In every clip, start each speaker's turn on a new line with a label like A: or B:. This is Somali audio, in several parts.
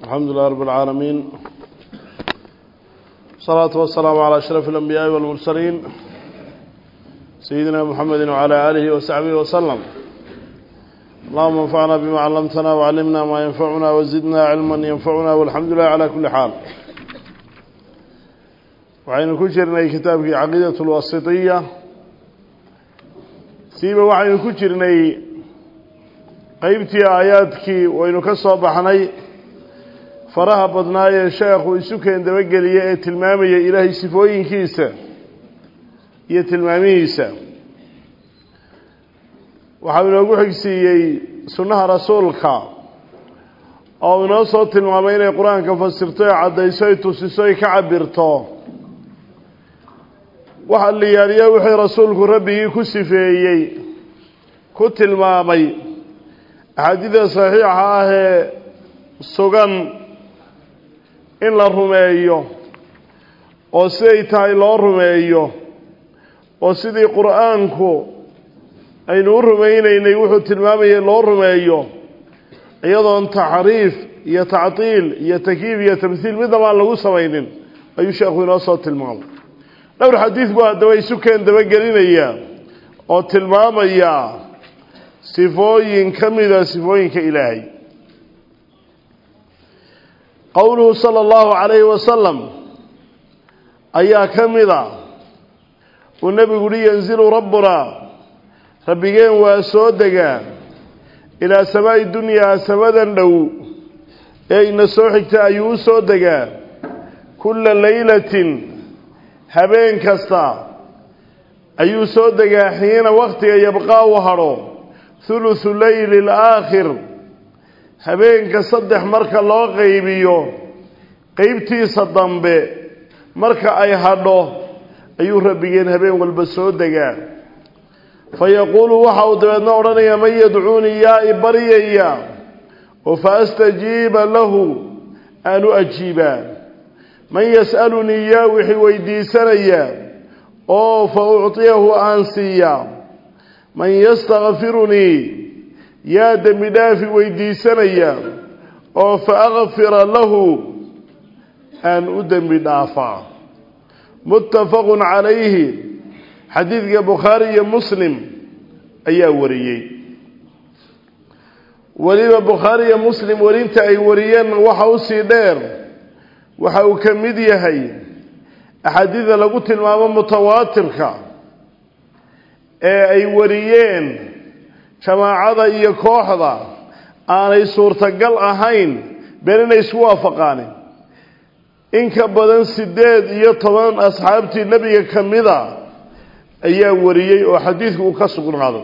A: الحمد لله رب العالمين الصلاة والسلام على أشرف الأنبياء والمرسلين سيدنا محمد وعلى آله وصحبه وسلم اللهم انفعنا بما علمتنا وعلمنا ما ينفعنا وزدنا علما ينفعنا والحمد لله على كل حال وعين كجرنا كتابك عقيدة الوسطية سيبا وعين كجرنا qaybtii aayaadkii waynu ka soo baxnay faraha badnaa ee sheekhu isu keen dabageliya ee tilmaamaya ilaahay sifooyinkiisa iyo tilmaamihiisa waxau inoogu xigsiiyey sunnaha rasuulka oo inoo soo tilmaamay inay qur-aanka fasirto ee caddayso ay tusiso ay ka cabirto waxa liyaaliya wixii rasuulku rabbigii ku sifeeyey ku tilmaamay axaadiida saxiixa ah ee sugan in la rumeeyo oo siday tahay loo rumeeyo oo sidii qur-aanku aynu u rumaynaynay wuxuu tilmaamayay loo rumeeyo iyadoon taxriif iyo tactiil iyo takyiif iyo tamhiil midnaba aan lagu samaynin ayuu sheekhu inoo soo tilmaamay dhowr xadiid buu haddaba isu keen dabagelinaya oo tilmaamaya sifooyin ka mida sifooyinka ilaahay qowluhu sala allahu calayhi wasalam ayaa ka mida uu nebigu uhi yanzilu rabbunaa rabbigeen waa soo degaa ilaa samaa'i dunyaa samadan dhow ee ina soo xigta ayuu u soo degaa kulla laylatin habeen kasta ayuu soo degaa xiina wakhtiga yabqaa u hadho thuluthu leyli alaakhir habeenka saddex marka loo qaybiyo qeybtiisa dambe marka ay hadho ayuu rabbigeen habeen walba soo degaa fa yaquulu waxa uu dabeedna odhanayaa man yadcuunii yaa i baryaya oo fa astajiiba lahu aan u ajiibaa man yas'alunii yaa wixii weydiisanaya oo fa uctiyahu aan siiyaa man yastakfirunii yaa dembi dhaafi weydiisanaya oo fa akfira lahu aan u dembi dhaafaa muttafaqun calayhi xadiidka bukhaari iyo muslim ayaa wariyey weliba bukhaari iyo muslim warinta ay wariyeen waxa usii dheer waxa uu ka mid yahay axaadiida lagu tilmaamo mutawaatirka ee ay wariyeen jamaacada iyo kooxda aanay suurtagal ahayn been inay isku waafaqaanin in ka badan siddeed iyo toban asxaabtii nebiga ka mida ayaa wariyey oo xadiidku uu ka sugnaaday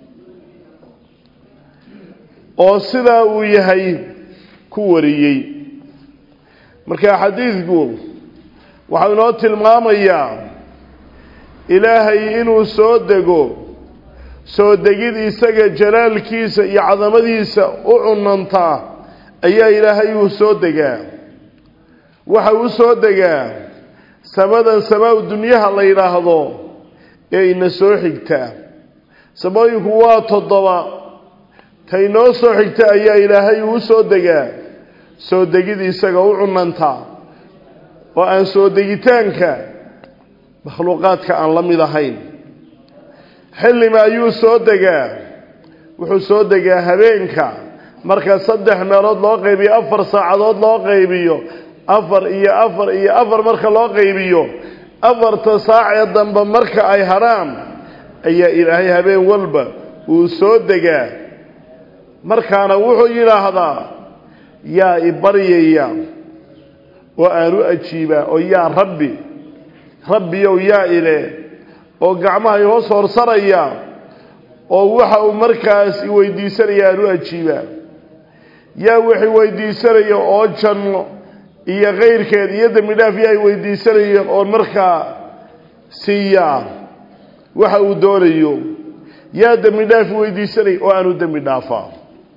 A: oo sidaa uu yahay ku wariyey marka xadiidku waxau inoo tilmaamayaa ilaahay inuu soo dego soo degid isaga jalaalkiisa iyo cadamadiisa u cunantaa ayaa ilaahay uu soo degaa waxa uu soo degaa samadan samaa-u dunyaha la yidhaahdo ee ina soo xigta samooyinku waa toddoba ta inoo soo xigta ayaa ilaahay uu soo degaa soo degid isaga u cunantaa oo aan soo degitaanka makhluuqaadka aan la mid ahayn xillima ayuu soo degaa wuxuu soo degaa habeenka marka saddex meelood loo qaybiyo afar saacadood loo qaybiyo afar iyo afar iyo afar marka loo qaybiyo afarta saacee dambe marka ay hadhaan ayaa ilaahay habeen walba uu soo degaa markaana wuxuu yidhaahdaa yaa i baryaya oo aan u ajiibaa oo yaa rabbi rabbiyow yaa ile oo gacmahay hoos horsaraya oo waxa uu markaas i weydiisanaya aan u ajiibaa yaa wixii weydiisanaya oo janno iyo kayrkeed iyo dembi dhaaf yaa i weydiisanaya oon markaa siiyaa waxa uu doonayo yaa dembi dhaaf i weydiisanaya oo aan u dembi dhaafaa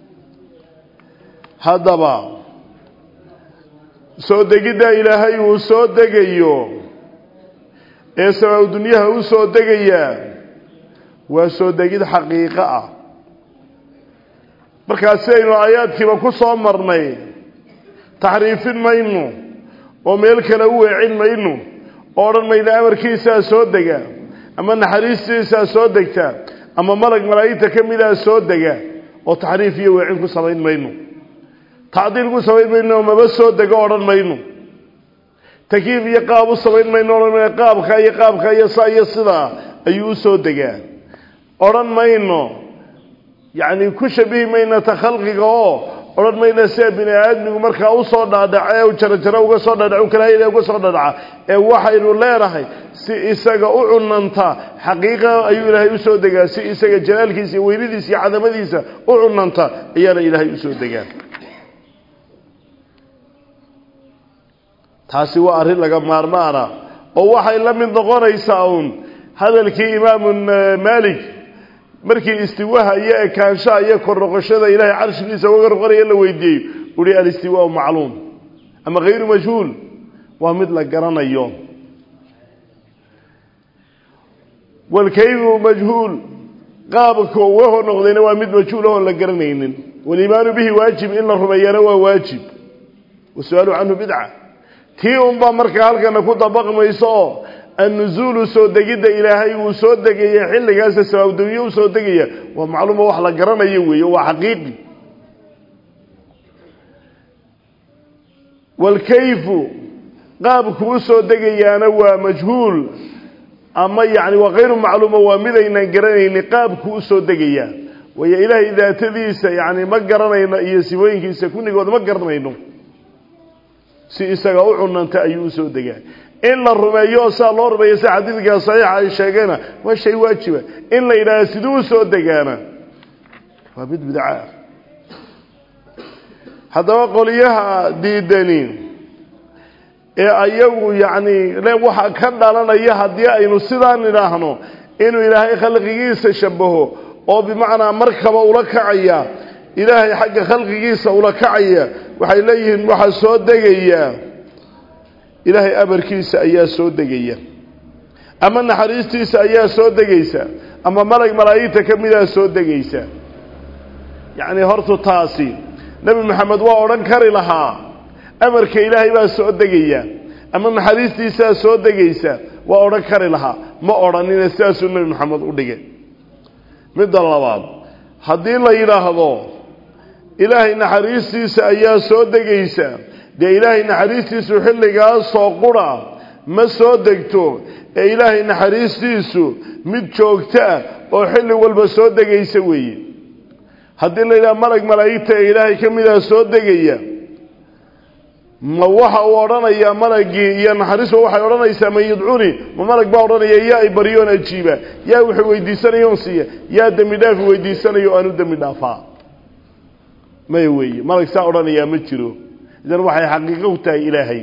A: haddaba soo degidda ilaahay uu soo degayo ee samaa-u dunyaha u soo degayaa waa soo degid xaqiiqo ah markaas sidaynu aayaadkiiba ku soo marnay taxriifin mayno oo meel kale u weecin mayno oo odhan mayno amarkiisaa soo dega ama naxariistiisaa soo degta ama malag malaa'igta ka midaa soo dega oo taxriif iyo weecin ku samayn mayno tacdiil ku samayn mayno maba soo dego odhan mayno takiif iyo qaab u samayn mayno odhan mayno qaabka iyo qaabka iyo saa iyo sidaa ayuu u soo degaa odhan mayno yacni ku shabihi mayno ta khalqiga oo odhan mayno sida bini aadmigu markaa usoo dhaadhaca ee jarajaro uga soo dhaadhac u kalaayl uga soo dhaadhaca ee waxaynu leenahay si isaga u cunanta xaqiiqa ayuu ilaahay usoo degaa si isaga jalaalkiisa iyo weynadiisa iyo cadamadiisa u cunanta ayaana ilaahay usoo degaa taasi waa arrin laga maarmaana oo waxay la mid noqonaysaa uun hadalkii imaamu maalik markii istiwaha iyo ekaanshaha iyo kor noqoshada ilaahay carshigiisa uga noqonaya la weydiiyey uhi alistiwaau macluum ama hayru majhuul waa mid la garanayo walkayfu majhuul qaabka uga hor noqdayna waa mid majhuul ahoon la garanaynin waliimaanu bihi waajib in la rumeeyana waa waajib wasu-aalu canhu bidca tii unbaa markaa halkana ku dabaqmayso oo annuzuulu soo degidda ilaahay uu soo degaya xilligaasa sawaabdawiye u soo degaya waa macluuma wax la garanayo weeye waa xaqiiqi walkayfu qaabku u soo degayaana waa majhuul ama yacni waa hayru macluuma waa midaynan garanaynin qaabku u soo degayaa waayo ilaahay daatadiisa yacni ma garanayno iyo sifooyinkiisa kunnigood ma garanayno si isaga u cunanta ayuu usoo degaa in la rumeeyo oo saa loo rumeeyo sida xadiidka saxiixa ay sheegeena waa shay waajiba in la yidhahdo siduu usoo degaana waa mid bidca haddaba qoliyaha diidani ee ayagu yacni le waxa ka dhalanaya haddii aynu sidaan idhaahno inuu ilaahay khalqigiisa shabaho oo bimacnaa markaba ula kacaya ilaahay xagga khalqigiisa ula kacaya waxay leeyihiin waxaa soo degaya ilaahay amarkiisa ayaa soo degaya ama naxariistiisa ayaa soo degaysa ama malag malaa'igta ka midaa soo degaysa yacni hortu taasi nebi maxamed waa odhan kari lahaa amarka ilaahay baa soo degaya ama naxariistiisaa soo degaysa waa odhan kari lahaa ma odhanina sidaasuu nebi maxamed u dhigay midda labaad haddii la yidhaahdo ilaahay naxariistiisa ayaa soo degaysa dee ilaahay naxariistiisu xilligaasoo qura ma soo degto ee ilaahay naxariistiisu mid joogto ah oo xilli walba soo degaysa weeye haddii la yidhaha malag malaa'igta ee ilaahay ka midaa soo degaya ma waxa uu odhanayaa malagii iyo naxariistu waxay odhanaysaa man yadcuni ma malag baa odhanaya yaa i baryoon ajiiba yaa wuxuu weydiisanayoon siiya yaa dembi dhaafi weydiisanayo aanu dembi dhaafaa maya weeye malag saa odhanayaa ma jiro idan waxay xaqiiqo u tahay ilaahay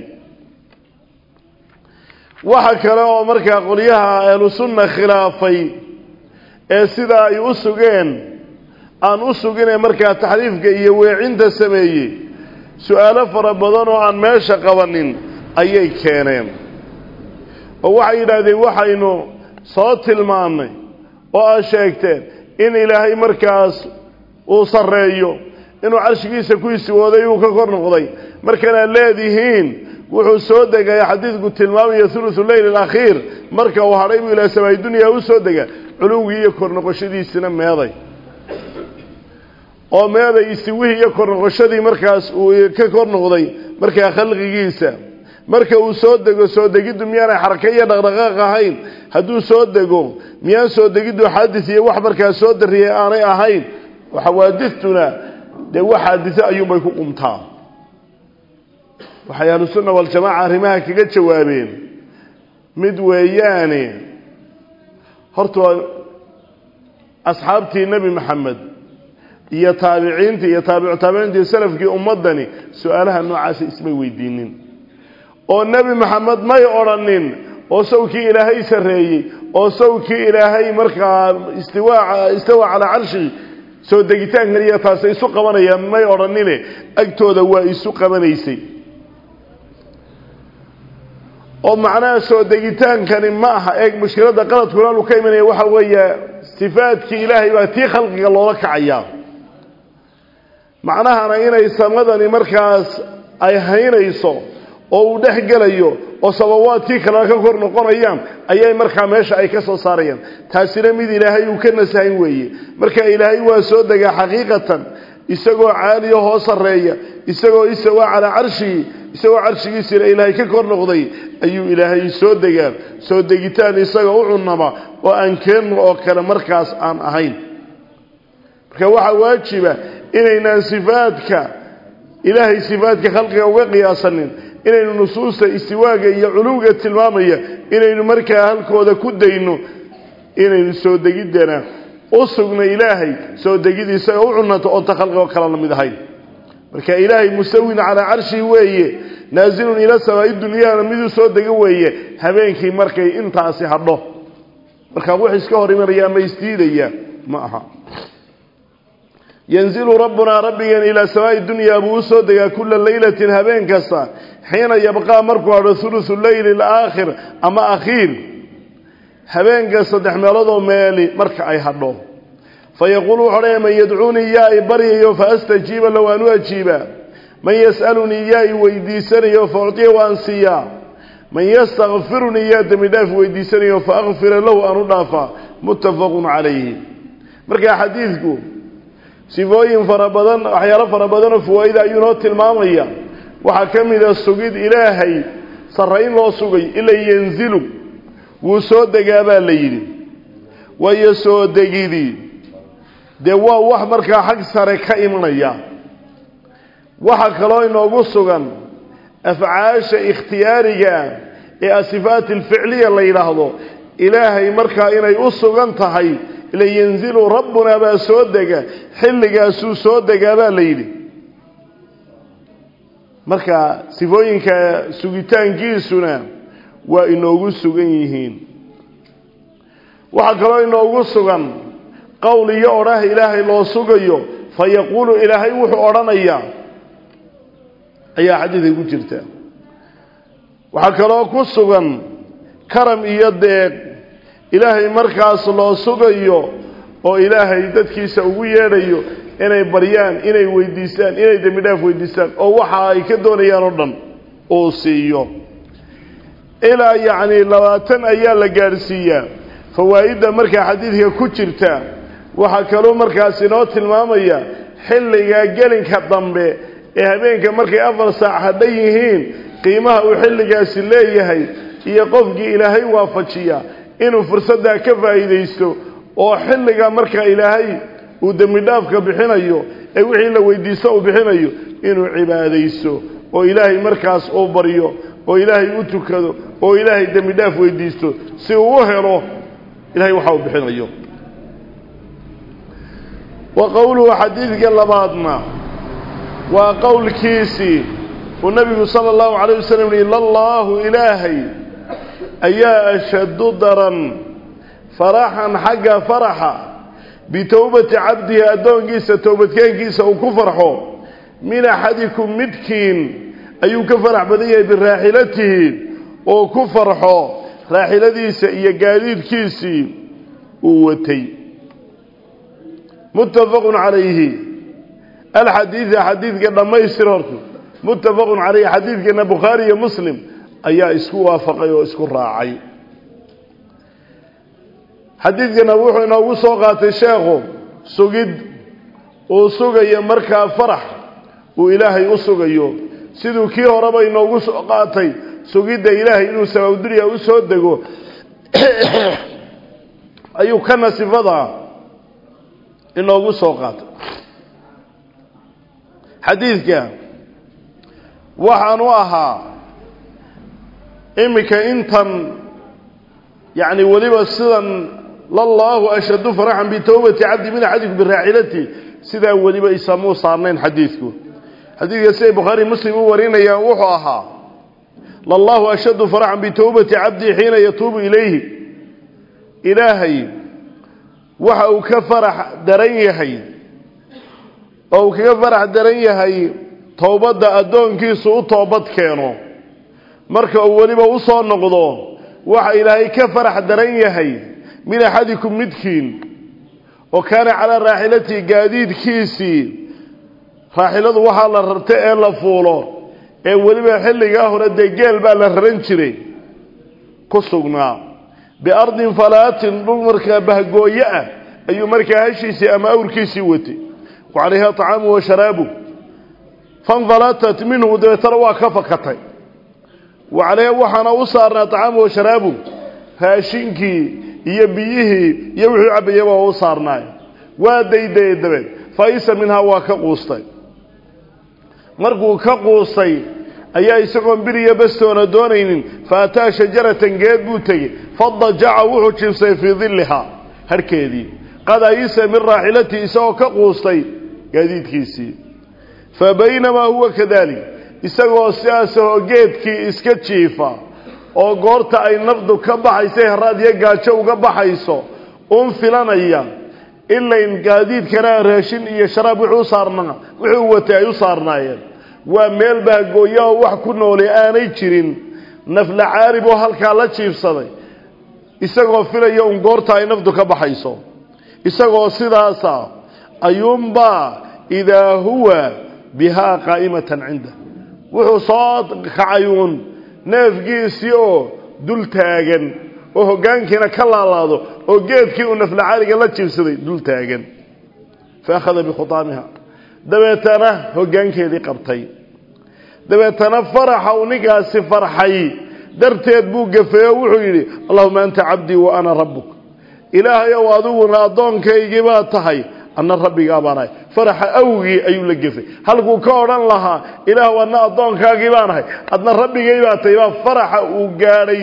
A: waxa kale oo markaa qolyaha ahlu sunna khilaafay ee sidaa ay u sugeen aan u suginee markaa taxriifka iyo weecinta sameeyey su-aalo fara badan oo aan meesha qabanin ayay keeneen oo waxay yidhaahdeen waxaynu soo tilmaannay oo aad sheegteen in ilaahay markaas uu sarreeyo inuu carshigiisa ku isiwooday uu ka kor noqday markanaad leedihiin wuxuu soo degaya xadiidku tilmaamaya thuluthu leyl alakhiir marka uu hadhay buu ilaa samaay dunyaa u soo dega culuwgii iyo kor noqoshadiisina meeday oo meeday isiwihii iyo kor noqoshadii markaas uu ka kor noqday markaa khalqigiisa marka uu soo dego soo degiddu miyaanay xaraka iyo dhaqdhaqaaq ahayn hadduu soo dego miyaan soo degiddu xaadis iyo wax markaas soo dariyay aanay ahayn xawaadistuna dee wax xaadise ayuunbay ku qumtaa waxay ahlusunna waljamaaca arrimaha kaga jawaabeen mid weeyaane horta asxaabtii nebi maxamed iyo taabiciintii iyo taabicu taabiciintii salafkii ummaddani su-aalaha noocaasa ismay weydiinin oo nebi maxamed may odhanin oo sawkii ilaahay sarreeyey oo sawkii ilaahay markaa istiwaa istawa calaa carshigi soo degitaankan iyo taasay isu qabanayaan may odhanine agtooda waa isu qabanaysay oo macnaha soo degitaankani ma aha eeg mushkiladda qaladkuna alu ka imanaya waxa weeye sifaadkii ilaahay baa tii khalqiga loola kacayaa macnahana inay samadani markaas ay haynayso oo uu dhex gelayo oo sabawaadkii kalena ka kor noqonayaan ayay markaa meesha ay ka soo saarayaan taasina mid ilaahay uu ka nasahan weeye marka ilaahay waa soo degaa xaqiiqatan isagoo caaliya hoo sarreeya isagoo isawaa calaa carshigii isagoo carshigiisina ilaahay ka kor noqday ayuu ilaahay soo degaa soo degitaan isaga u cunama oo aan keenno oo kale markaas aan ahayn marka waxaa waajiba inaynaan sifaadka ilaahay sifaadka khalqiga uga qiyaasanin inaynu nusuusta istiwaaga iyo culuwga tilmaamaya inaynu markaa halkooda ku dayno inaynu soo degiddana u sugna ilaahay soo degid isaga u cunanto oonta khalqigoo kale la mid ahayn marka ilaahay mustawin calaa carshihi weeye naasilun ila samaa'i dunyaana miduu soo dego weeye habeenkii markay intaasi hadho markaa wax iska hor imanaya ama isdiidaya ma aha yanzilu rabbunaa rabbigeen ilaa samaa'i dunyaa buu u soo degaa kulla leylatin habeen kasta xiina yabqaa markuu hadho hulusu leyli alaakhir ama akhiir habeenka saddex meeloodoo meeli marka ay hadho fa yaquulu wuxuu odhanaya man yadcuunii yaa i baryayo fa astajiiba low aan u ajiibaa man yas'alunii yaa i weydiisanayo fa uctiya waan siiyaa man yastakfirunii yaa dembi dhaaf weydiisanayo fa akfira lahu aan u dhaafaa muttafaqun calayhi markaa xadiidku sifooyin fara badan waxyaalo fara badanoo fawaaida ayuu noo tilmaamaya waxaa ka mid a sugid ilaahay sarrayn loo sugay ila yanzilu wuu soo degaa baa la yidhi waayo soo degidii dee waa wax markaa xag sare ka imanaya waxaa kaloo inoogu sugan afcaasha ikhtiyaariga ee asifaat alficliya la yidhaahdo ilaahay markaa inay u sugan tahay ila yanzilu rabbunaa baa soo dega xilligaasuu soo degaa baa la yidhi marka sifooyinka sugitaankiisuna waa inoogu sugan yihiin waxaa kaloo inoogu sugan qowl iyo odhah ilaahay loo sugayo fa yaquulu ilaahay wuxuu odhanayaa ayaa xadiidka ku jirta waxaa kaloo ku sugan karam iyo deeq ilaahay markaas loo sugayo oo ilaahay dadkiisa ugu yeedhayo inay baryaan inay weydiistaan inay dembi dhaaf weydiistaan oo waxa ay ka doonayaan oo dhan uu siiyo ilaa yacni labaatan ayaa la gaadhsiiyaa fawaa'idda markaa xadiidka ku jirta waxaa kaloo markaas inoo tilmaamaya xilliga gelinka dambe ee habeenka markay afar saac hadhan yihiin qiimaha uu xilligaasi leeyahay iyo qofkii ilaahay waafajiya inuu fursaddaa ka faa'iidaysto oo xilliga marka ilaahay uu dembi dhaafka bixinayo ee wixii la weydiisto uu bixinayo inuu cibaadaysto oo ilaahay markaas uu baryo oo ilaahay u tukado oo ilaahay dembi dhaaf weydiisto si uu u helo ilahay waxa uu bixinayo wa qowluhu xadiidka labaadna waa qowlkiisii uu nabigu sala allahu calayh wasalam yihi lallaahu ilaahay ayaa ashaddu daran faraxan xagga faraxa bitowbati cabdihi addoonkiisa towbadkeenkiisa uu ku farxo min axadikum midkiin ayuu ka farax badan yahay biraaxilatihi oo ku farxo raaxiladiisa iyo gaadiidkiisii uu watay muttafaqun calayhi alxadiida xadiidka dhammaystir horta muttafaqun calayhi xadiidkana bukhaari iyo muslim ayaa isku waafaqay oo isku raacay xadiidkana wuxuu inoogu soo qaatay sheekhu sugid uu sugayo markaa farax uu ilaahay u sugayo siduu kii horeba inoogu soo qaatay sugidda ilaahay inuu sabaabdurya u soo dego ayuu kana sifada inoogu soo qaatay xadiidka waxaanu ahaa iminka intan yacni weliba sidan lallaahu ashaddu faraxan bitowbati cabdi min axadikum biraaxilati sidaa weliba isamuu saarnayn xadiidku xadiidka siday bukhaari muslim u warinayaan wuxuu ahaa lallaahu ashaddu faraxan bitowbati cabdii xiina yatuubu ilayhi ilaahay waxa uu ka farax daran yahay oo uu kaga farax daran yahay towbadda addoonkiisu u toobad keeno marka uu weliba u soo noqdo waxa ilaahay ka farax daran yahay min axadikum midkiin oo kaana calaa raaxilatihi gaadiidkiisii raaxiladu waxaa la rarta ee la fuulo ee weliba xilligaa hore dee geel baa la raran jiray ku sugnaa biardin falaatin dhul markaa bahgooye ah ayuu markaa hashiisii ama awrkiisii watay wa calayha طacaamu wa sharaabu fanfalatat minhu dabeetana waa ka fakatay wa calayha waxaana u saarnaa طacaamu wa sharaabu raashinkii iyo biyihii iyo wuxuu cabayaba waa u saarnaay waa daydayay dabeed faisa minhaa waa ka quustay markuu ka quustay ayaa isagoon biriya bastoona doonaynin fa ataa shajaratan geed buu tegey fadajaca wuxuu jibsay fii dillihaa harhkeedii qad ayisa min raaxilatii isagoo ka quustay gaadiidkiisii fa baynamaa huwa kadalik isagoo sidaasahoo geedkii iska jiifa oo goorta ay nafdu ka baxayso haraad iyo gaajo uga baxayso un filanaya ilayn gaadiidkana raashin iyo sharaab wuxuu saarnaa wuxuu watay ay u saarnaayeen waa meel bahgooya oo wax ku noolay aanay jirin nafla caarib oo halkaa la jiifsaday isagoo filaya un goorta ay nafdu ka baxayso isagoo sidaasa ayuunbaa idaa huwa bihaa qaa'imatan cinda wuxuu soo kacay uun neefgiisii oo dul taagan oo hoggaankiina ka laalaado oo geedkii uu nafla caariga la jiifsaday dul taagan fa akhada bikhutaamiha dabeetana hoggaankeedii qabtay dabeetana faraxa uu ninkaasi farxay darteed buu gafeey oo wuxuu yidhi allahuma anta cabdii wa ana rabbuk ilaahayow adiguna addoonkaygii baa tahay anna rabbigaa baanahay faraxa awgii ayuu la gefay halkuu ka odhan lahaa ilaahw adna addoonkaagii baanahay adna rabbigay baa tahay baa faraxa uu gaadhay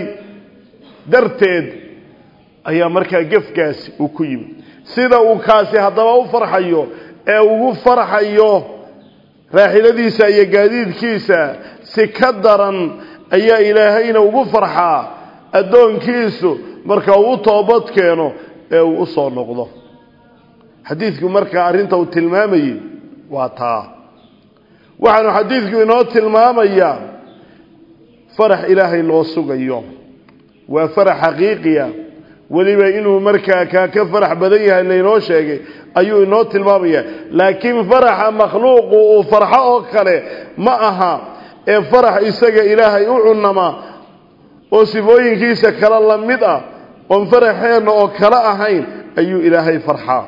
A: darteed ayaa markaa gefkaasi uu ku yimid sida uu kaasi haddaba u farxayo ee ugu farxayo raaxiladiisa iyo gaadiidkiisa si ka daran ayaa ilaahayna ugu farxaa addoonkiisu marka uu u toobad keeno ee uu u soo noqdo xadiidku markaa arrinta uu tilmaamayey waa taa waxaanu xadiidku inoo tilmaamayaa farax ilaahay loo sugayo waa farax xaqiiqiya weliba inuu markaa kaa ka farax badan yahay laynoo sheegay ayuu inoo tilmaamaya laakiin faraxa makhluuqu uu farxo oo kale ma aha ee farax isaga ilaahay u cunama oo sifooyinkiisa kale la mid ah oon faraxeenna oo kale ahayn ayuu ilaahay farxaa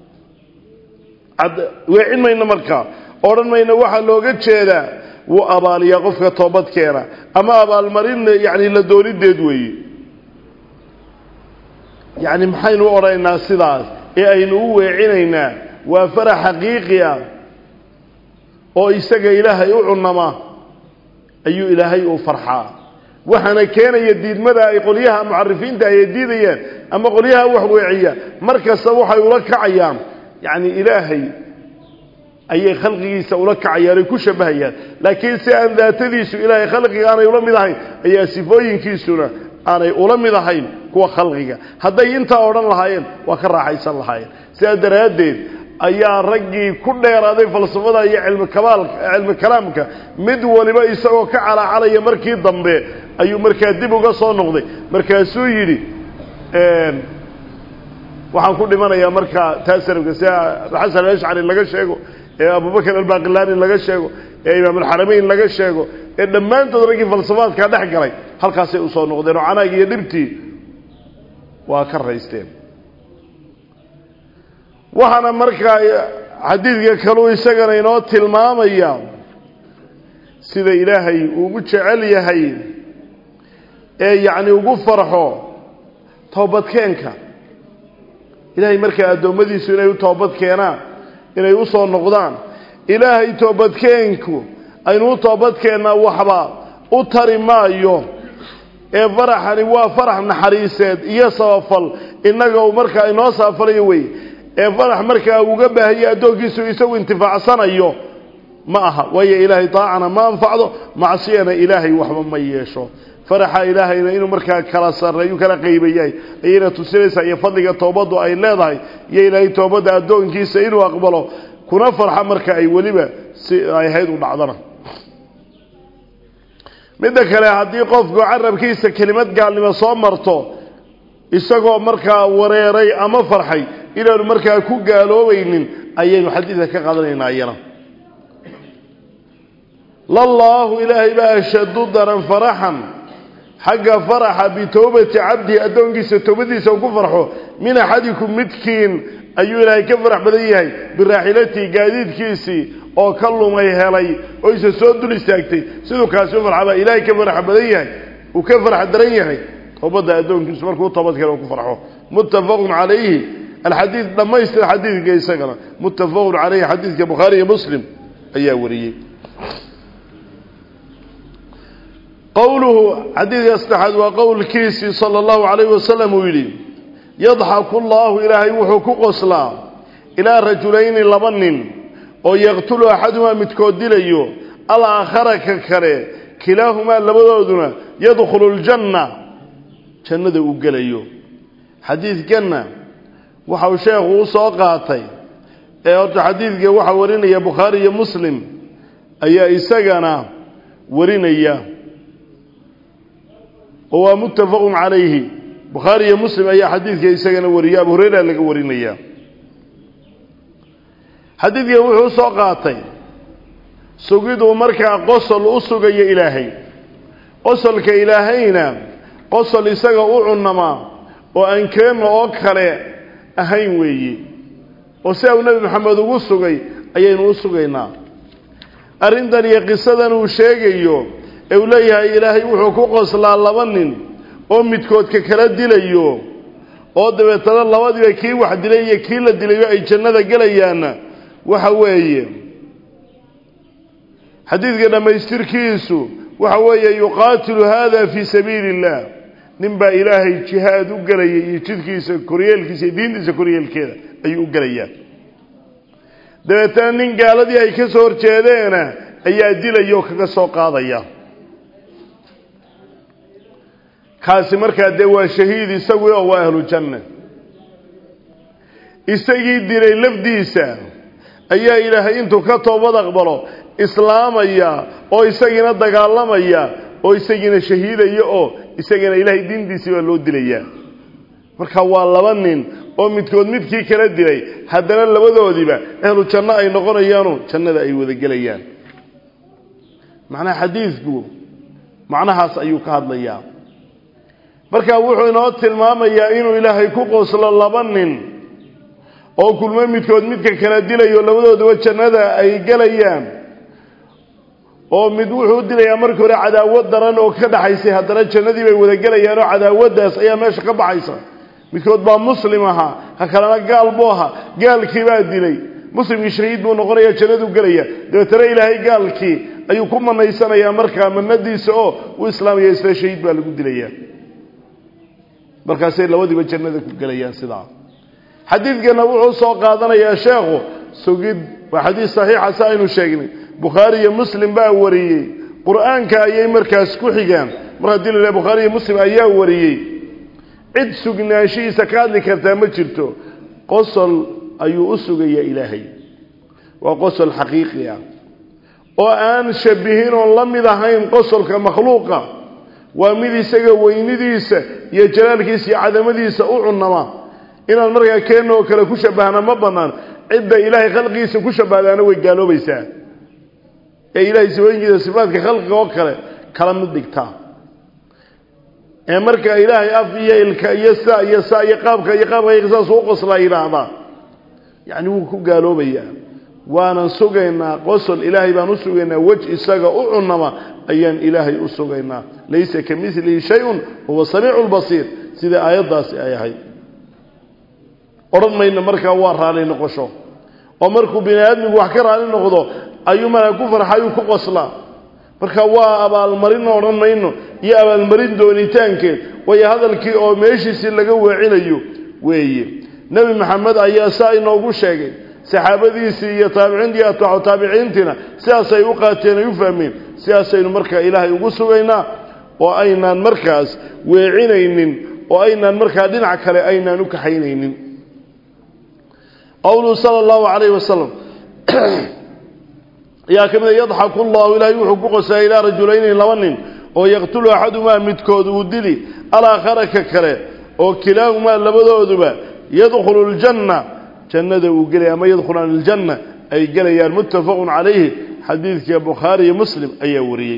A: weecin mayno markaa odhan mayno waxaa looga jeedaa wuu abaaliyaa qofka toobadkeena ama abaalmarin yani la doonideed weeye yacni maxaynu u odhanaynaa sidaas ee aynu u weecinaynaa waa farax xaqiiqi ah oo isaga ilaahay u cunama ayuu ilaahay u farxaa waxaana keenaya diidmada ay qolyaha mucarifiinta ay diidayaan ama qolyaha wax weeciya mar kasta waxay ula kacayaan yacni ilaahay ayay khalqigiisa ula kacayaan ay ku shabahayaan laakiin si aan daatadiisu ilaahay khalqiga aanay ula mid ahayn ayaa sifooyinkiisuna aanay ula mid ahayn kuwa khalqiga hadday intaa odhan lahaayeen waa ka raaxaysan lahaayeen sidaa daraaddeed ayaa raggii ku dheeraaday falsafada iyo cilmi kabaalka cilmi kalaamka mid waliba isagoo ka calaacalaya markii dambe ayuu markaa dib uga soo noqday markaasuu yidhi waxaan ku dhimanayaa markaa taasarafka sida xasan alashcari laga sheego ee abubakr albaqilani laga sheego ee imaam alxaramayn laga sheego ee dhammaantood raggii falsafaadkaa dhex galay halkaasay usoo noqdeen oo canaag iyo dhibtii waa ka raysteen waxaana markaa xadiidka kaluu isagana inoo tilmaamaya sida ilaahay ugu jecel yahay ee yacni ugu farxo toobadkeenka ilaahay markaa addoommadiisu inay u toobad keenaan inay u soo noqdaan ilaahay toobadkeenku aynu u toobadkeennaa waxba u tari maayo ee faraxani waa farax naxariiseed iyo sabafal innaga uu markaa inoo saafalayo wey ee farax markaa uga baahaya addoonkiisu isagu intifaacsanayo ma aha waayo ilaahay daacana ma anfacdo macsiyana ilaahay waxba ma yeesho faraxa ilaahayna inuu markaa kala sarreeyu kala qaybayahay ayayna tusinaysaa iyo fadliga toobaddu ay leedahay iyo ilaahay toobadda addoonkiisa inuu aqbalo kuna farxa marka ay weliba si ay ahayd u dhacdana midda kale haddii qofku carabkiisa kelimad gaalnimo soo marto isagoo markaa wareeray ama farxay inaanu markaa ku gaaloobaynin ayaynu xadiidka ka qaadanaynaa iyana lallaahu ilaahay baa ashadu daran faraxan xagga faraxa bitowbati cabdihi addoonkiisa towbadiisa uu ku farxo min axadikum midkiin ayuu ilaahay ka farax badan yahay biraaxilatihi gaadiidkiisii oo ka lumay helay oo isa soo dul istaagtay siduu kaasi u farxa baa ilaahay ka farax badan yahay uu ka farax daran yahay towbadda addoonkiisu markuu toobad kale ku farxo muttafaqun calayhi alxadiid dhammaystir xadiidka isagana muttafaqun calayhi xadiidka bukhaari iyo muslim ayaa wariyey qowluhu xadiidka saddexaad waa qowlkiisii sala allahu calayhi wasalam uu yidhi yadxaku llaahu ilaahay wuxuu ku qoslaa ilaa rajulayni laba nin oo yaqtulu axadumaa midkood dilayo alaakhara ka kale kilaahumaa labadooduna yadkhulu ljanna jannada uu gelayo xadiidkanna waxau sheekhu u soo qaatay ee horta xadiidka waxaa warinaya bukhaari iyo muslim ayaa isagana warinaya oo waa muttafaqun calayhi bukhaari iyo muslim ayaa xadiidka isagana wariya abu hureyra laga warinaya xadiidkan wuxuu soo qaatay sugiduu markaa qosol u sugayo ilaahay qosolka ilaahayna qosol isaga u cunamaa oo aan keenna oo kale ahayn weeye oo sidaa uu nebi maxamed ugu sugay ayaynu u sugaynaa arrintan iyo qisadan uu sheegayo ee uu leeyahay ilaahay wuxuu ku qoslaa laba nin oo midkoodka kala dilayo oo dabeetana labadiiba kii wax dilay iyo kii la dilayo ay jannada gelayaanna waxa weeye xadiidka dhammaystirkiisu waxa weeye yuqaatilu hada fii sabiili illah nin baa ilaahay jihaad u gelaya iyo jidkiisa koryeelkiisa iyo diintiisa koryeelkeeda ayuu u gelayaa dabeetana nin gaaladii ay ka soo horjeedeena ayaa dilaya oo kaga soo qaadaya kaasi markaa dee waa shahiid isagui oo waa ahlu janna isagii dilay lafdiisa ayaa ilaahay intuu ka toobad aqbalo islaamaya oo isagiina dagaalamaya oo isagiina shahiidaya oo isagiina ilaahay diintiisii baa loo dilayaa marka waa laba nin oo midkood midkii kala dilay haddana labadoodiiba ahlu janno ay noqonayaano jannada ay wada gelayaan macnaha xadiidku macnahaas ayuu ka hadlayaa marka wuxuu inoo tilmaamayaa inuu ilaahay ku qoslo laba nin oo kulmo midkood midka kala dilayo labadooduba jannada ay gelayaan oo mid wuxuu dilayaa markii hore cadaawad daran oo ka dhaxaysay haddana jannadii bay wada gelayaan oo cadaawaddaas ayaa meesha ka baxaysa midkood baa muslim ahaa ha kalena gaal buu ahaa gaalkii baa dilay muslimkii shahiid buu noqonaya jannaduu gelaya dabeetana ilaahay gaalkii ayuu ku manaysanayaa markaa manadiisa oo u islaamaya isla shahiid baa lagu dilaya markaasay labadiiba jannada ku gelayaan sidaa xadiidkana wuxuu soo qaadanayaa sheekhu sugid waa xadiis saxiixa si aynu sheegnay bukhaari iyo muslim baa wariyey qur-aanka ayay markaas ku xigaan mar haddii la bukhaari iyo muslim ayaa wariyey cid sugnaanshihiisa ka hadli kartaa ma jirto qosol ayuu u sugayaa ilaahay waa qosol xaqiiqi ah oo aan shabihin oon la mid ahayn qosolka makhluuqa waa mid isaga weynidiisa iyo jalaalkiisa iyo cadamadiisa u cunama inaan markaa keenna oo kale ku shabahna ma bannaan cidda ilaahay khalqigiisa ku shabahdaana way gaaloobaysaa ee ilahay sifooyinkiisa sifaadka khalqiga oo kale kala mid dhigtaa ee marka ilaahay af iyo ilka iyo sa iyo sa iyo qaabka iyo qaabka saas u qoslaa yidhaahdaa yacni wuu ku gaaloobayaa waanan sugaynaa qosol ilaahay baan u sugaynaa wej isaga u cunama ayaan ilaahay u sugaynaa laysa ka milihi shay-un huwa samiicu lbasiir sida aayaddaasi ay ahayd odhan mayno markaa waa raali noqosho oo markuu bini aadmigu wax ka raali noqdo ayuu markaa ku farxayuu ku qoslaa marka waa abaalmarin odhan mayno iyo abaalmarin doonitaankeed waayo hadalkii oo meeshiisii laga weecinayo weeye nebi maxamed ayaa saa inoogu sheegay saxaabadiisii iyo taabiciintii iyo atbaacu taabiciintiina sidaasay u qaateen ay u fahmeen sidaasaynu markaa ilaahay ugu sugaynaa oo aynaan markaas weecinaynin oo aynaan markaa dhinac kale aynaan u kaxaynaynin qowluhu sala allahu calayhi wasalam ayaa ka mid a yadxaku llahu ilaahay wuxuu ku qoslaa ilaa rajulayni laba nin oo yaqtulu axadumaa midkood uu dili alaakhara ka kale oo kilaahumaa labadooduba yadkhulu ljanna jannada uu gelaya ama yadkhulaan iljanna ay gelayaan muttafaqun calayhi xadiidka bukhaari iyo muslim ayaa wariyey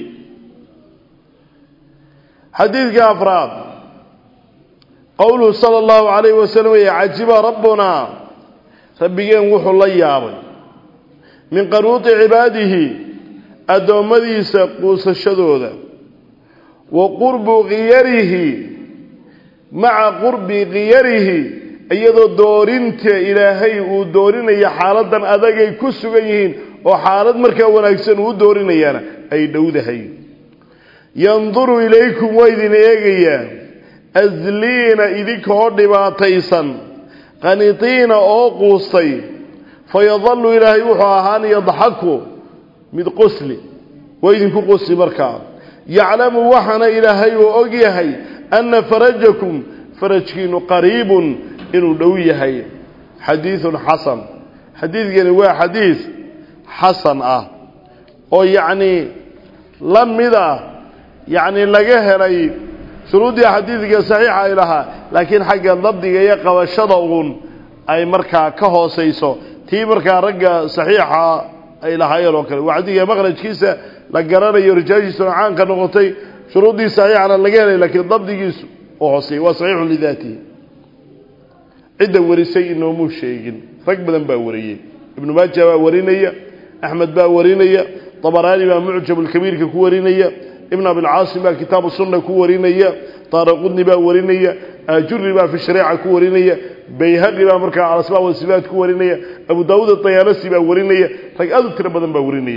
A: xadiidka afraad qowluhu sala allahu calayhi wasalam wey cajiba rabbunaa rabbigeen wuxuu la yaabay min qanuuti cibaadihi addoommadiisa quusashadooda wa qurbu khiyarihi maca qurbi khiyarihi iyadoo doorinta ilaahay uu doorinayo xaaladan adagay ku sugan yihiin oo xaalad markaa wanaagsan uu doorinayaana ay dhowdahay yanduru ilaykum waa idin eegayaa asliina idinkoo dhibaataysan qaniitiina oo quustay fayadallu ilaahay wuxuu ahaan yadxaku mid qosli waa idinku qosli markaa yaclamu waxaana ilaahay uu og yahay anna farajakum farajkiinu qariibun inuu dhow yahay xadiidun xasan xadiidkani waa xadiid xasan ah oo yacnii la mid ah yacni laga helay shuruuddii xadiidka saxiixa ay lahaa laakiin xagga dabdiga iyo qabashada uun ay markaa ka hoosayso tii markaa ragga saxiixa ay lahaayeen oo kale waa xadiidka maqrajkiisa la garanayo rijaashiisuna caanka noqotay shuruuddii saxiixana laga helay laakiin dabdigiisu oo hooseeyey waa saxiixun lidaatihi cidda warisay inoomuu sheegin rag badan baa wariyey ibnu maaja baa warinaya axmed baa warinaya dabaraani baa mucjabulkabiirka ku warinaya ibn abilcaasim baa kitaabu sunna ku warinaya daaraqudni baa warinaya ajuri baa fi shareeca ku warinaya bayhaqi baa markaa alasmaa wasifaat ku warinaya abu daawuud adayaalasi baa warinaya rag aad u tiro badan baa warinaya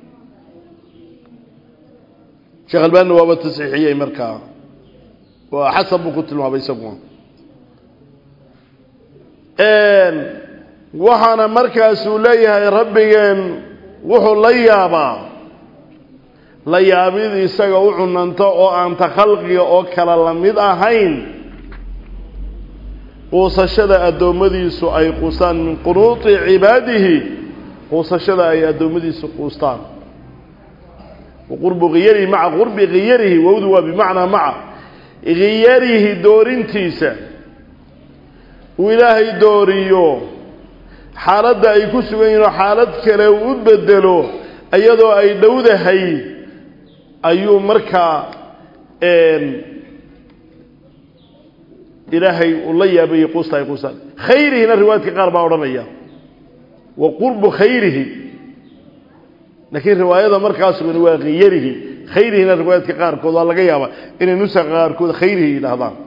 A: sheekh albaanina waaba tasxiixiyey markaa waa xasan buu ku tilmaamay isaguna waxaana markaasuu leeyahay rabbigeen wuxuu la yaabaa la yaabid isaga u cunanto oo aan ta khalqiga oo kale la mid ahayn quusashada addoommadiisu ay quustaan min qunuuti cibaadihi quusashada ay addoommadiisu quustaan qurbu khiyarihi maca qurbi khiyarihi wowdu waa bimacnaa maca khiyarihi doorintiisa uu ilaahay dooriyo xaaladda ay ku sugan yihin oo xaalad kale uu u bedelo iyadoo ay dhowdahay ayuu markaa ilaahay uu la yaabayey quusta ay quustaan khayrihina riwaayadka qaar baa odhanaya wa qurbu khayrihi laakiin riwaayada markaa sugan waa khiyarihi khayrihina riwaayadka qaarkood waa laga yaabaa inay nusaqa qaarkood khayrihi yidhaahdaan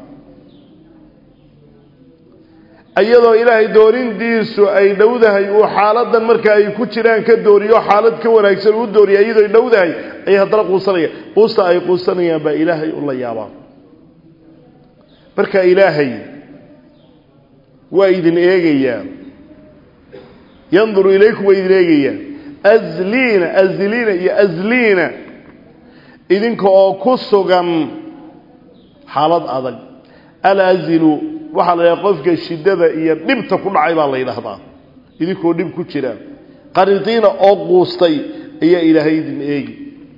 A: iyadoo ilaahay doorindiisu ay dhowdahay uu xaaladan marka ay ku jiraan ka dooriyo xaalad ka wanaagsan uu dooriya iyadoo ay dhowdahay ayay haddana quusanaya quusta ay quusanayaan baa ilaahay u la yaabaa marka ilaahay waa idin eegayaa yanduru ilaykum waa idin eegayaa azliina azliina iyo azliina idinka oo ku sugan xaalad adag alazilu waxaa la yidhaha qofka shiddada iyo dhibta ku dhacay baa la yidhaahdaa idinkoo dhib ku jira qaridiina oo quustay ayaa ilaahay idin eegi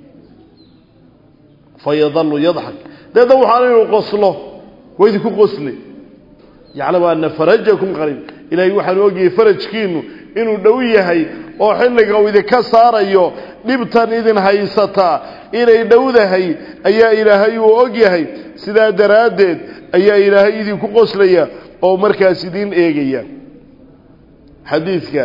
A: fa yadalu yadxak deedna waxaana inuu qoslo waa idinku qosle yaclamu ana farajakum qariib ilaahay waxaanu ogyahay farajkiinu inuu dhow yahay oo xilliga uu idinka saarayo dhibtan idin haysataa inay dhowdahay ayaa ilaahay uu og yahay sidaa daraaddeed ayaa ilaahay idinku qoslaya oo markaas idiin eegaya xadiidka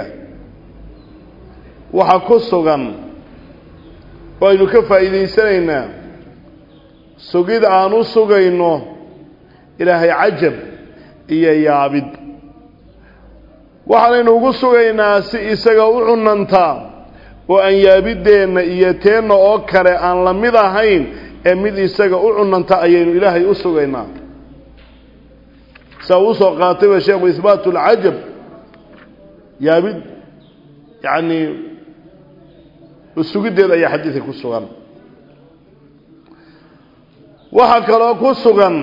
A: waxaa ku sugan oo aynu ka faa'iidaysanaynaa sugid aan u sugayno ilaahay cajab iyo yaabid waxaanaynu ugu sugaynaa si isaga u cunantaa oo aan yaabideenna iyo teenna oo kale aan la mid ahayn ee mid isaga u cunanta ayaynu ilaahay u sugaynaa saa uu soo qaatayba sheekhu ihbaatu alcajab yaabid yacni sugiddeed ayaa xadiidka ku sugan waxaa kaloo ku sugan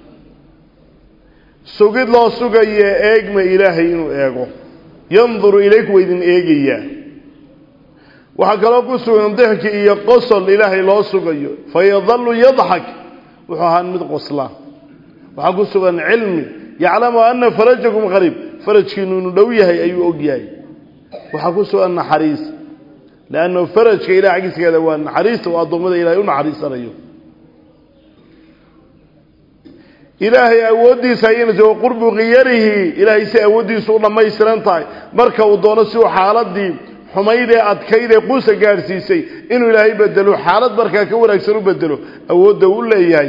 A: sugid loo sugaye eegma ilaahay inuu eego yanduru ilayku waa idin eegayaa waxaa kaloo ku sugan dixki iyo qosol ilaahay loo sugayo fayadalu yadxak wuxuu ahaan mid qosla waxaa ku sugan cilmi yaclamu ana farajakum qariib farajkiinu inuu dhow yahay ayuu og yahay waxaa ku sugan naxariis leanna farajka ilahay xaggiiskeeda waa naxariista oo addoommada ilahay u naxariisanayo ilaahay awooddiisa ayayna wa qurbu khiyarihi ilaahay si awooddiisu u dhammaystiran tahay marka uu doono si uu xaaladii xumayd ee adkayd ee quusa gaadhsiisay inuu ilaahay bedelo xaalad markaa ka wanaagsan u bedelo awoodda u leeyahay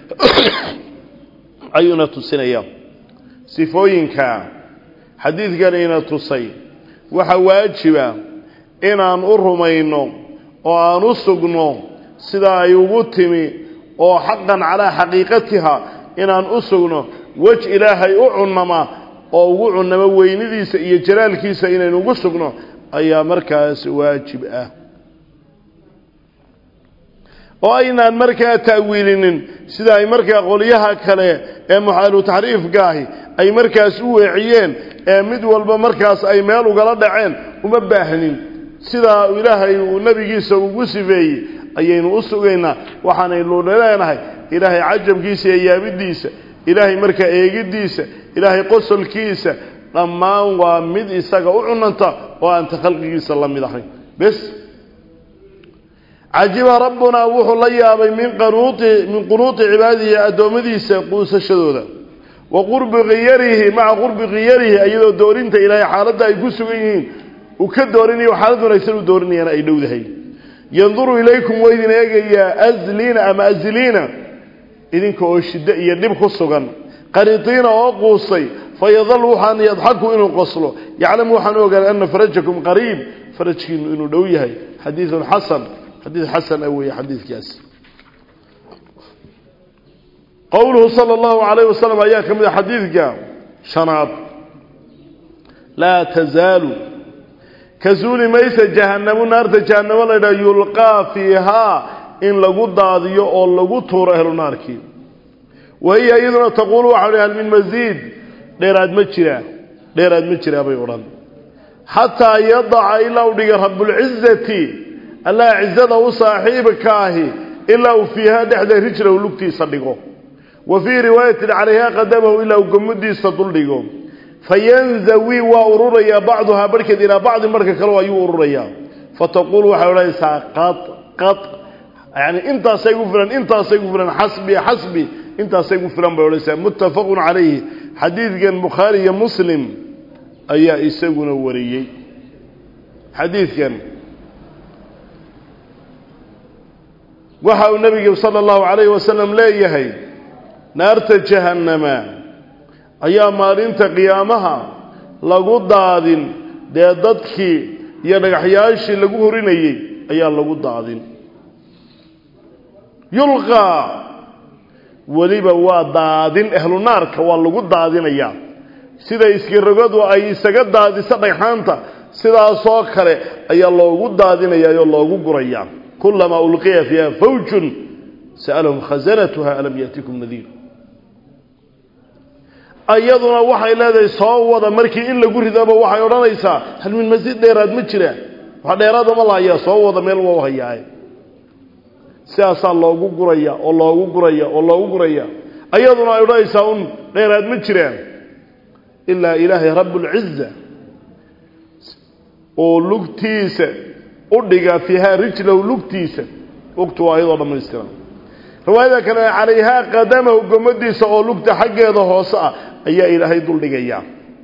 A: ayuuna tusinaya sifooyinka xadiidkan ina tusay waxaa waajiba inaan u rumayno oo aan u sugno sida ay ugu timi oo xaqan calaa xaqiiqatiha inaan u sugno wej ilaahay u cunnama oo ugu cunnamo weynidiisa iyo jalaalkiisa inaynu ugu sugno ayaa markaas waajib ah oo aynaan markaa ta'wiilinin sida ay markaa qolyaha kale ee muxaalu taxriifkaahi ay markaas u weeciyeen ee mid walba markaas ay meel ugala dhaceen uma baahnin sidaa ilaahay uu nebigiisa ugu sifeeyey ayaynu u sugaynaa waxaanaynu leenahay ilaahay cajabkiisa iyo yaabidiisa ilaahay markaa eegiddiisa ilaahay qosolkiisa dhammaan waa mid isaga u cunanta oo aanta khalqigiisa la mid ahayn bes cajiba rabbunaa wuxuu la yaabay min qanuuti min qunuuti cibaadihi addoommadiisa quusashadooda wa qurbi khiyarihi maca qurbi khiyarihi iyadoo doorinta ilaahay xaaladda ay ku sugan yihiin uu ka doorinayo xaalad wanaagsan u doorinayana ay dhowdahay yanduru ilaykum waa idin eegayaa azliina ama azliina idinka oo shiddo iyo dhib ku sugan qaniitiina oo quusay fayadal waxaan yadxaku inuu qoslo yaclamu waxaan u ogaan ana farajakum qariib farajkiinu inuu dhow yahay xadiidun xasan xadiid xasan ah weeye xadiidkaas qowluhu sala allahu calayh wasalam ayaa ka mid a xadiidka shanaad laa tazaalu ka suuli maysa jahanamu naarta jahanamo la ydhaha yulqaa fiihaa in lagu daadiyo oo lagu tuuro ehlu naarkii wa hiya iyaduna taquulu waxau hi hal min masiid dheeraad ma jiraa dheeraad ma jiraa bay odhan xataa yadaca ilaa u dhiga rabbulcizati allah cizada u saaxiibka ahi ilaa uu fiihaa dhexda rijlahu lugtiisa dhigo wa fii riwaayatin calayha qadamahu ilaa uu gomadiisa duldhigo fayanzawi waa ururayaa bacduhaa barhkeed ilaa bacdi marka kale ayuu ururayaa fataquulu waxay odhanaysaa qad qad yani intaasay gu filan intaasay gu filan xasbi xasbi intaasay gu filan bay odhanaysaa muttafaqun calayhi xadiidkan bukhaari iyo muslim ayaa isaguna wariyey xadiidkan waxa uu nebigu sala allahu calayhi wasalam leeyahay naarta jahannama ayaa maalinta qiyaamaha lagu daadin dee dadkii iyo dhagaxyaashii lagu horinayey ayaa lagu daadin yulqaa weliba waa daadin ahlu naarka waa lagu daadinayaa sida iskirogadu ay isaga daadiso dhagxaanta sidaasoo kale ayaa loogu daadinayaa oo loogu gurayaa kulamaa ulqiya fiiha fawjun sa'alahum khasanatuha alam ya'tikum nadiir iyaduna waxay leedahay soo wada markii in lagu ridaba waxay odhanaysaa hal min masiid dheeraad ma jira wax dheeraada ma lahayaa soo wada meel waa hayaaye sidaasaa loogu guraya oo loogu guraya oo loogu guraya iyaduna ay odhanaysaa un dheeraad ma jiraan ilaa ilaahay rabbulciza oo lugtiisa u dhiga fiihaa rijlahu lugtiisa lugtu waa iyadoo dhammaystiran riwaayada kale calayhaa qadamahu gomadiisa oo lugta xaggeeda hoose ah ayaa ilaahay duldhigayaa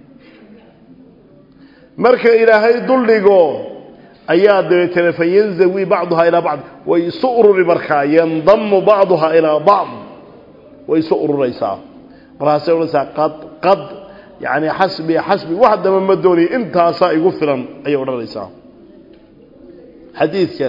A: marka ilaahay duldhigo ayaa dabeetana fayanzawi bacduhaa ilaa bacd way isu ururi markaa yandamu bacduhaa ilaa bacd way isu ururaysaa markaasay odhanaysaa qad qad yacni xasbi xasbi wax daba ma doonaya intaasaa igu filan ayay odhanaysaa xadiidkan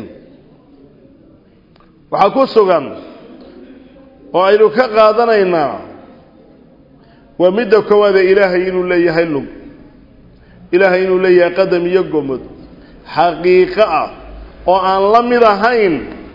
A: waxaa ku sugan oo aynu ka qaadanaynaa waa midda koowaade ilaahay inuu leeyahay lug ilaahay inuu leeyahay qadam iyo gomod xaqiiqo ah oo aan la mid ahayn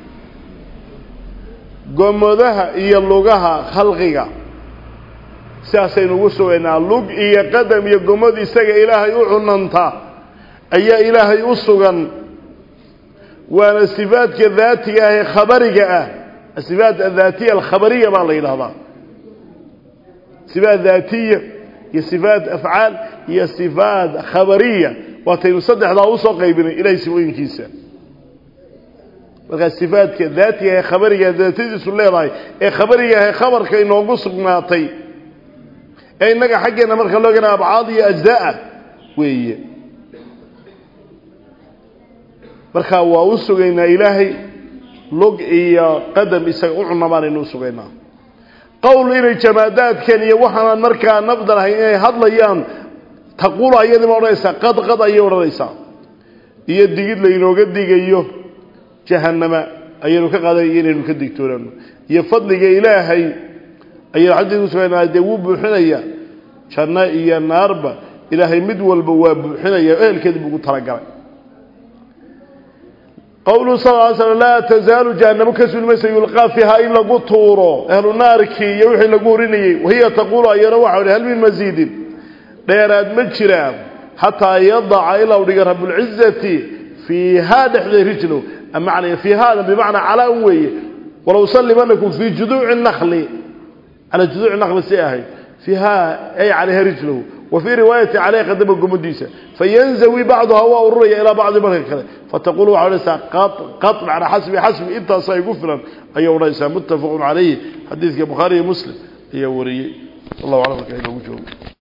A: gomodaha iyo lugaha khalqiga sidaasaynu ugu sugaynaa lug iyo qadam iyo gomod isaga ilaahay u cunanta ayaa ilaahay u sugan waana sifaadka daatiga ah ee khabariga ah asifaat adhaatiya alkhabariya baa la yidhahdaa sifaat daatiya iyo sifaat afcaal iyo sifaat khabariya waataynu saddexdaa usoo qaybinay ilahay sifooyinkiisa markaa sifaadka daatiga ee khabariga daatadiisu leedahay ee khabariga ee khabarka inoogu sugnaatay ee innaga xaggeena marka loo gana abcaad iyo ajzaa weeye markaa waa u sugaynaa ilaahay log iyo qadam isaga u cunabaanaynu u sugaynaa qowl inay jamaadaadkan iyo waxaanaan markaa nafdan ahayn inay hadlayaan taquulu ayadima odhanaysaa qad qad ayay odhanaysaa iyo digid laynooga digayo jahanama ayaynu ka qaadanayo inaynu ka digtoonano iyo fadliga ilaahay ayaynu xadiid usugaynaa dee wuu buuxinaya janno iyo naarba ilaahay mid walba waa buuxinaya ehelkeedi buu ugu talagalay qowluhu sal ly slm laa tazaalu jahanamo ka sulmaysa yulqaa fiihaa in lagu tuuro ahlu naarkii iyo wixii lagu horinayey wahiya taquulu ayana waxa hi hal min masiidin dheeraad ma jiraan xataa yadaca ilaa u dhiga rablcizati fiihaa dhexdeed rijlow man fiihaada bimacnaa calaa un weeye walow sallimanakum fii juduuci nakli calaa juduuci nakli si ahayd fiihaa ay calayha rijlow wa fii riwaayati caleyha qadama gomadiisa fayanzawi bacduhaa waa ururaya ilaa bacdi marka kale fataqulu waxaa odhanaysaa qad macnaa xasbi xasbi intaasa igu filan ayay odhanaysaa muttafaqun calayhi xadiidka bukhaari iyo muslim ayaa wariyey wallahu aclam markaa inoogu joogo